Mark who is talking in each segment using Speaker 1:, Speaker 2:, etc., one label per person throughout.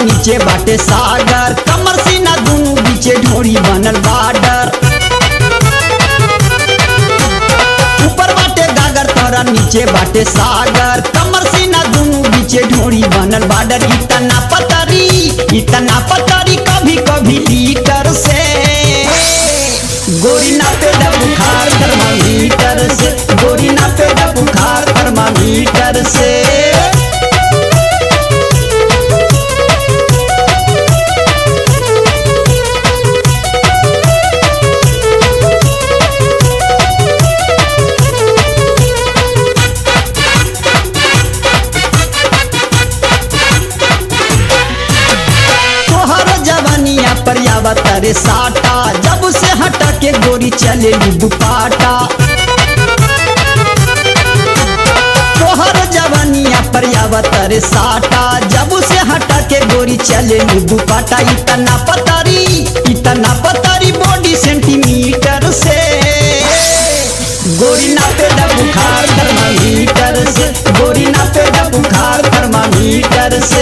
Speaker 1: नीचे बाटे सागर कमर सीना दोनों बीचे ढोरी बनल बाडर ऊपर बाटे गागर तोरा नीचे बाटे सागर कमर सीना दोनों बीचे ढोरी बनल बाडर इतना पतरी इतना पतरी कभी कभी लीटर से गोरी ना पे बुखार थर्मामीटर से गोरी ना पे बुखार थर्मामीटर से तोहर जवानिया पर आवत रे साटा जब से हटा के गोरी चले दुपाटा तोहर जवानिया पर आवत रे साटा जब से हटा के गोरी चले दुपाटा इतना पतारी इतना पतारी बॉडी सेंटीमीटर से गोरी ना पे बुखार थर्मामीटर से गोरी ना पे बुखार थर्मामीटर से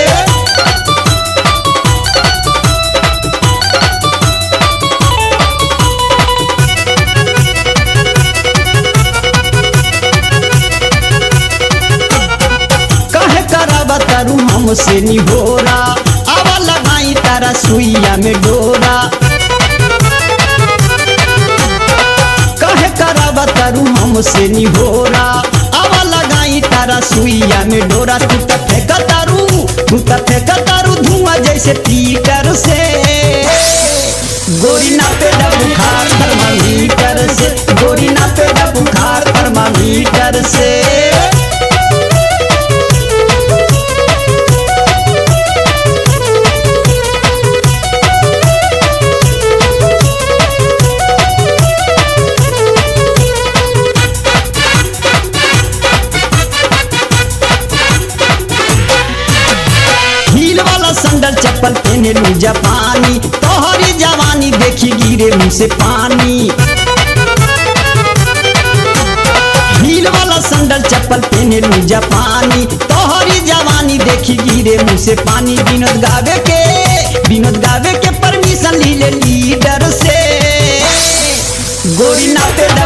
Speaker 1: कहे करावा तारू हमसे निहोरा आवा लगाई तारा सुइया में डोरा कहे करावा तारू हमसे निहोरा आवा लगाई तारा सुइया में डोरा तू त फेंक तारू तू त फेंक तारू धुआं जैसे पीटर से गोरी ना पे बुखार थर्मामीटर से गोरी ना पे बुखार थर्मामीटर से हील वाला संडल चप्पल पहने लू जापानी तोहरी जवानी देखी गिरे मुंह से पानी हील वाला संडल चप्पल पहने लू जापानी तोहरी जवानी देखी गिरे मुंह से पानी विनोद गावे के विनोद गावे के परमिशन ली ले लीडर से गोरी ना पे